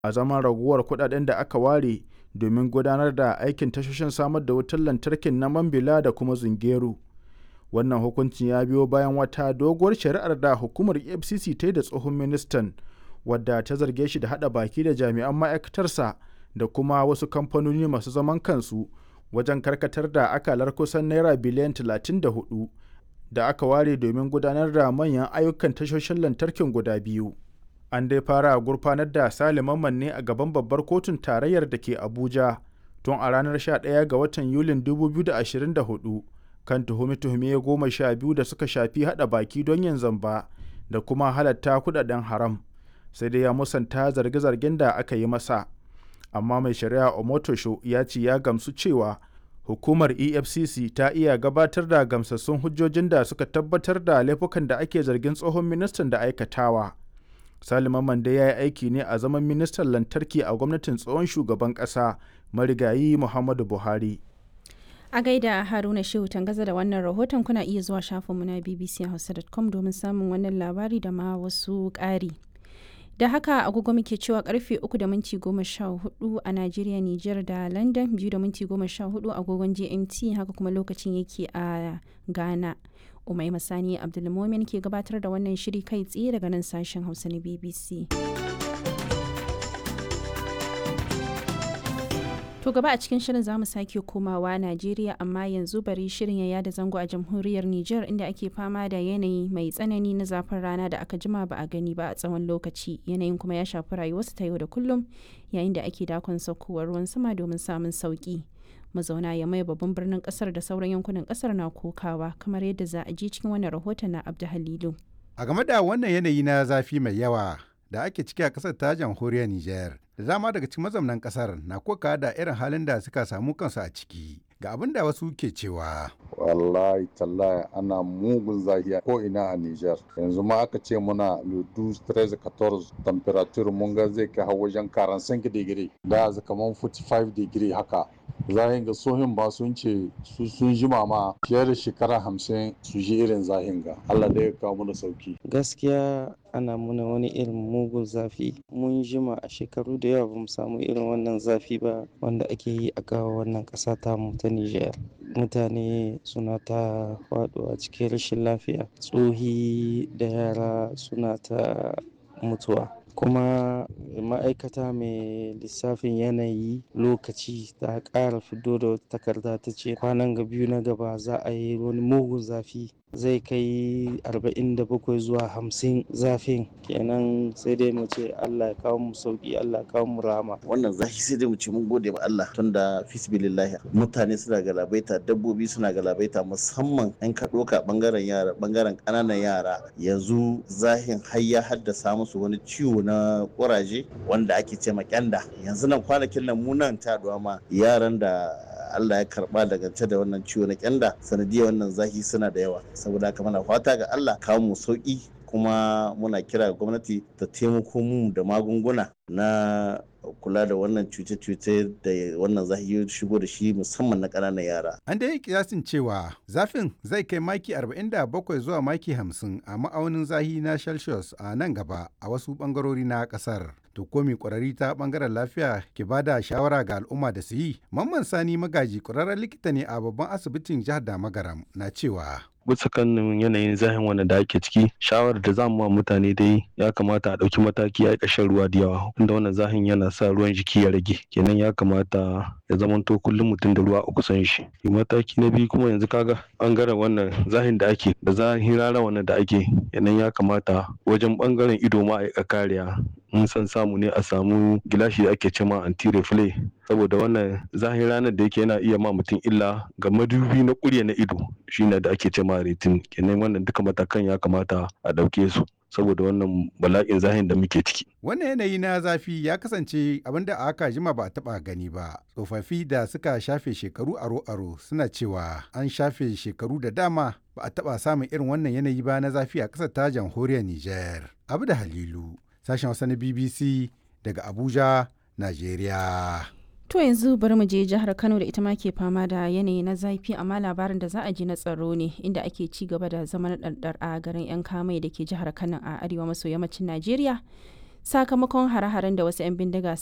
a zaman raguwar kuɗaɗen da aka ware domin gudanar da aikin tashoshin samar da wutar lantarkin na Mambila da kuma Zungeru. Wannan hukuncin ya biyo bayan wata doguwar shari'ar da hukumar EFCC ta yi da tsohon ministan wadda ta zarge shi da haɗa baki da jami'an ma'aikatarsa da kuma wasu kamfanoni masu zaman kansu wajen karkatar da akalar kusan naira biliyan 34 da aka ware domin gudanar da manyan ayyukan tashoshin lantarkin guda biyu. An dai fara gurfanar da Sale Mamman ne a gaban babbar kotun tarayyar da ke Abuja tun a ranar 11 ga watan Yulin 2024 kan tuhume-tuhume goma sha biyu da suka shafi haɗa baki don yin zamba da kuma halatta kudaden haram. Sai dai ya musanta zarge-zargen da aka yi masa. Amma mai shari'a Omotosho ya ce ya gamsu cewa hukumar efcc ta iya gabatar da gamsassun hujjojin da suka tabbatar da laifukan da ake zargin tsohon ministan da aikatawa salima mande ya yi aiki ne a zaman ministan lantarki a gwamnatin tsohon shugaban ƙasa marigayi muhammadu buhari a gaida haruna shehu tangaza da wannan rahoton kuna iya zuwa shafinmu na bbchausa.com domin samun wannan labari da ma wasu ƙari da haka agogo muke cewa karfe 3 da minti 14 a Najeriya, Nijar da London 2 da minti 14 agogon GMT haka kuma lokacin yake a Ghana. Umai Masani Abdulmomin ke gabatar da wannan shiri kai tsaye daga nan sashen Hausa na BBC. To gaba a cikin shirin zamu sake komawa Najeriya amma yanzu bari shirin ya yada zango a jamhuriyar Nijar inda ake fama da yanayi mai tsanani na zafin rana da aka jima ba a gani ba a tsawon lokaci yanayin kuma ya shafi rayuwarsu ta yau da kullum yayin da ake dakon saukowar ruwan sama domin samun sauki. Mazauna ya mai babban birnin kasar da sauran yankunan kasar na kokawa kamar yadda za a ji cikin wannan rahoton na Abdu Halilu. A game da wannan yanayi na zafi mai yawa da ake ciki a kasar ta jamhuriyar Nijar. Da dama daga cikin mazaunan kasar na koka da irin halin da suka samu kansu a ciki. Ga abin da wasu ke cewa. Wallahi tallahi ana mugun zahiya ko ina a Nijar. Yanzu ma aka ce muna ludu 13 14 temperature mun ga zai kai wajen 45 digiri. Da kaman 45 digiri haka. zahin ga sohin ba sun ce su sun jima ma fiye da shekara hamsin su ji irin zahin ga Allah da ya kawo mana sauki gaskiya ana muna wani irin mugun zafi mun jima a shekaru da yawa bamu samu irin wannan zafi ba wanda ake yi a kawo wannan ƙasa ta mu ta Nijar mutane suna ta faɗuwa cikin rashin lafiya tsohi da yara suna ta mutuwa kuma ma'aikata mai lissafin yanayi lokaci ta ƙara fito da wata takarda ta ce kwanan ga biyu na gaba za a yi wani mugun zafi zai kai 47 zuwa 50 zafin kenan sai dai mu ce Allah ya kawo mu sauki Allah ya kawo mu rama wannan zafi sai dai mu ce mun gode ma Allah tunda fisbilillahi mutane suna galabaita dabbobi suna galabaita musamman in ka doka bangaren yara bangaren kananan yara yanzu zahin har ya haddasa musu wani ciwo na kuraje wanda ake ce ma kyanda yanzu nan kwanakin nan mu nan ta ma yaran da Allah ya karba daga da wannan ciwo na kyanda sanadiyar wannan zafi suna da yawa saboda haka muna fata ga Allah kawo mu sauki kuma muna kira ga gwamnati ta taimako mu da magunguna na kula da wannan cuce-cuce da wannan zafi shigo da shi musamman na ƙananan yara. An da yi kiyasin cewa zafin zai kai maki 47 zuwa maki 50 a ma'aunin zahi na Celsius a nan gaba a wasu ɓangarori na ƙasar. To komi ƙwararri ta ɓangaren lafiya ke ba da shawara ga al'umma da su yi. Mamman Sani Magaji ƙwararren likita ne a babban asibitin jihar Damagaram na cewa. bisa kan yanayin zahin wanda da ake ciki shawarar da zamu ma mutane dai ya kamata a ɗauki mataki a ƙashin ruwa da yawa inda wannan zahin yana sa ruwan jiki ya rage kenan ya kamata ya zamanto kullum mutum da ruwa a kusan shi mataki na biyu kuma yanzu kaga bangaren wannan zahin da ake da zahin rana wannan da ake kenan ya kamata wajen bangaren ido ma a kariya in san samu ne a samu gilashi da ake cema anti reflay saboda wannan zahin ranar da yake yana iya ma mutum illa ga madubi na kurya na ido shine da ake cema retin kenan wannan duka matakan ya kamata a ɗauke su saboda wannan bala'in zahin da muke ciki. Wannan yanayi na zafi ya kasance abin da aka jima ba a taba gani ba. Tsofaffi da suka shafe shekaru aro-aro suna cewa an shafe shekaru da dama ba a taba samun irin wannan yanayi ba na zafi a ƙasar ta jamhuriyar Nijar. Abu da Halilu, sashen Hausa na BBC daga Abuja, Najeriya. To yanzu bari mu je jihar Kano da ita ma ke fama da yanayi na zafi amma labarin da za a ji na tsaro ne inda ake ci gaba da zaman ɗarɗar a garin 'yan kamai da ke jihar Kano a arewa maso yammacin Najeriya. sakamakon hare-haren da wasu 'yan bindiga